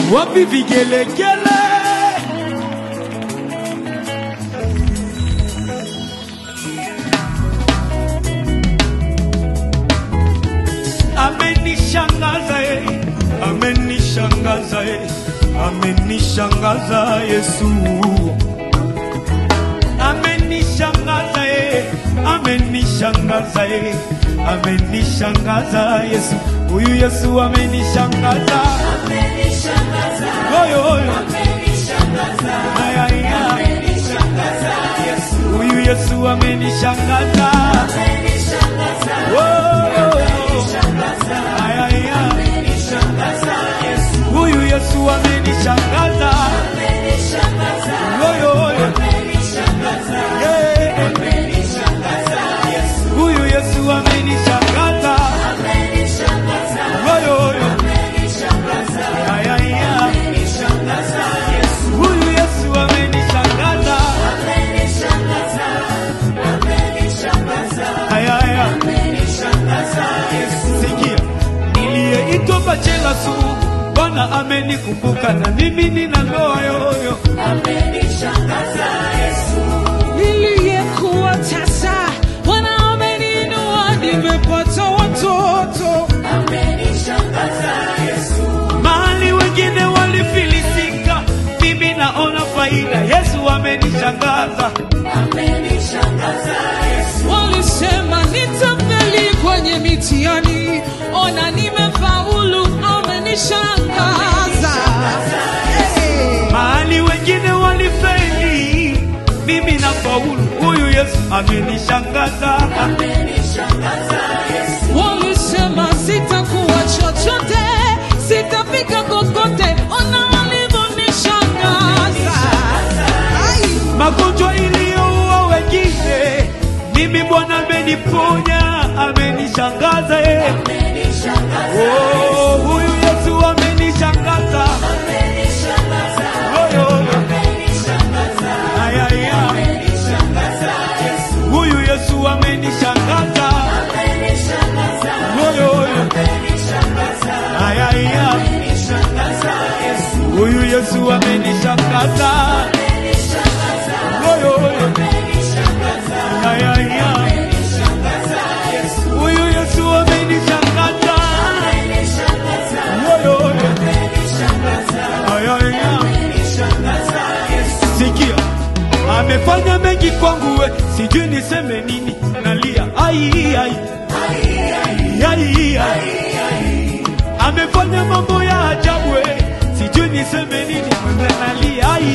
wapi vigelegele? Amenishangaza eh, amenishangaza eh, amenishangaza Yesu, amenishangaza eh, amenishangaza eh, amenishangaza Yesu, huyu Yesu amenishangaza, oyo oyo, aya aya, huyu Yesu amenishangaza, oyo aya aya, huyu Yesu amenishangaza, oyo oyo, yeah. huyu Yesu amenishangaza, oyo oyo, aya aya, huyu Yesu amenishangaza, aya aya. Sikia, niliyeitwa bachela sugu, Bwana amenikumbuka na mimi nina ndoa yoyo. niliyekuwa tasa, Bwana ameniinua, nimepata watoto. Mahali wengine walifilisika, mimi naona faida. Yesu amenishangaza, Walisema nitafeli kwenye mitihani, ona nimefaulu, amenishangaza. Hey. mahali wengine walifeli, mimi na faulu. Huyu Yesu amenishangaza, Walisema sitakuwa chochote, sitafika kokote, ona walivyonishangaza. Ai. magonjwa iliyoua wengine, mimi Bwana ameniponya, amenishangaza eh. Oh, huyu Yesu amenishangaza, Oyo, oyo. Aya, aya. huyu Yesu amenishangaza, Oyo, oyo. Aya, aya. huyu Yesu amenishangaza, Oyo, oyo. Aya, aya. huyu Yesu amenishangaza, Oyo, oyo. Aya, aya. Sikia, amefanya mengi kwangu, we sijui niseme nini, nalia ai ai ai ai, amefanya mambo ya ajabu, we sijui niseme nini, mwenye nalia ai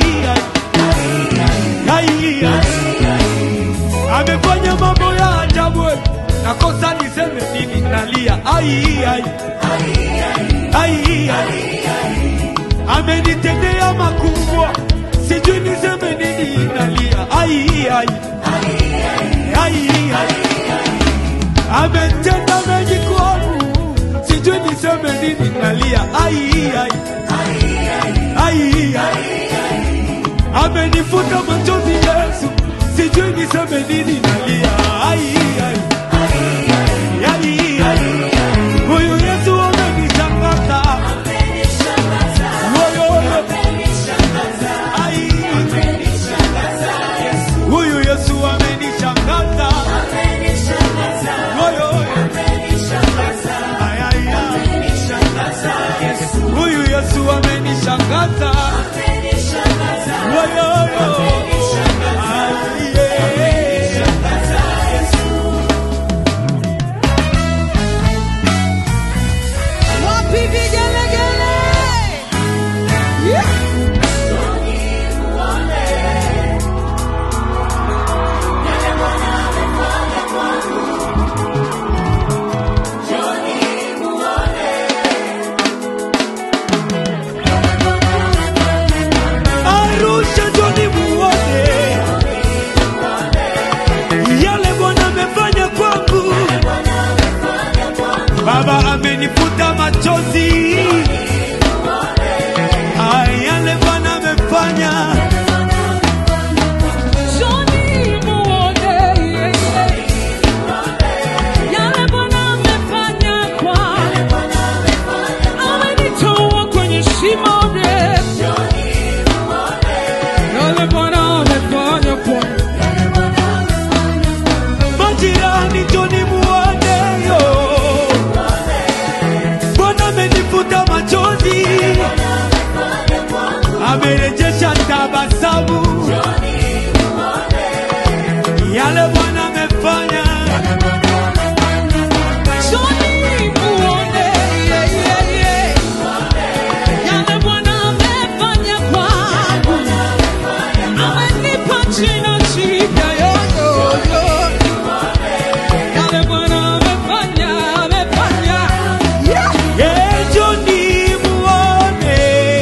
ai ai ai, amefanya mambo ya ajabu, we nakosa niseme nini, nalia ai ai ai ai amenitendea makubwa, sijui niseme nini, nalia ai ai ai ai, ametenda mengi kwangu, sijui niseme nini, nalia ai ai ai ai, amenifuta machozi Yesu, sijui niseme nini, nalia ai ai ai ai, huyu Yesu amenishangaza Oyo, oyo. Ai. Huyu Yesu amenishangaza, Oyo, oyo. Ai, ai, ai. Huyu Yesu amenishangaza, Oyo, oyo. Ai, yeah. yale Bwana amefanya. Njoni muone, yeah, yeah, yeah. Yale Bwana amefanya kwangu. Amenipa jina jipya, yo, yo, yo. Yale Bwana amefanya, amefanya. Yeah. Eh, njoni muone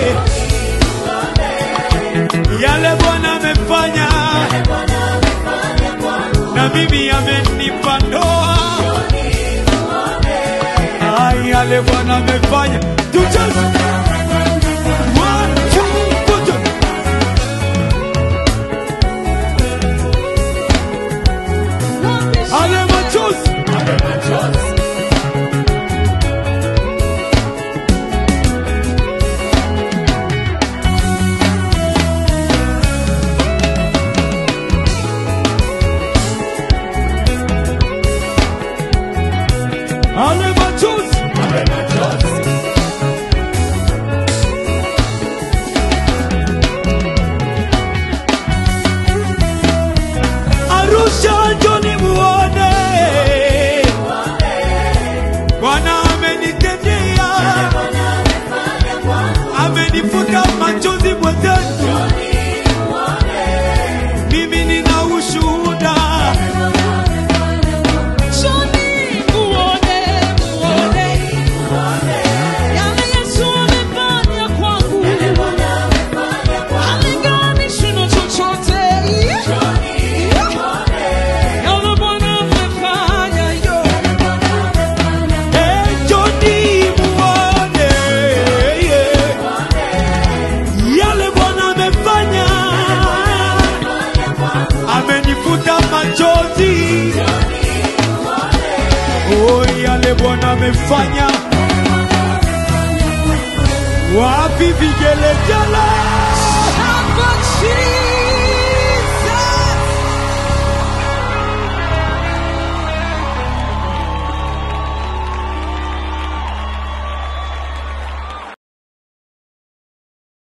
yale Bwana amefanya, na mimi amenipa ndoa. Ai, yale Bwana amefanya, tucheze One, two, go, go. Ale machozi Ale machozi Arusha njoni muone Bwana amenitendea amenifuta machozi mwenzetu mimi nina ushuhuda Njoni muone, muone. Yale Yesu amefanya kwangu. Halinganishwi na chochote. Yale Bwana amefanya, yo. Eh, njoni muone yeah. yale Bwana amefanya amenifuta machozi oh, yale Bwana amefanya wapi vigelegele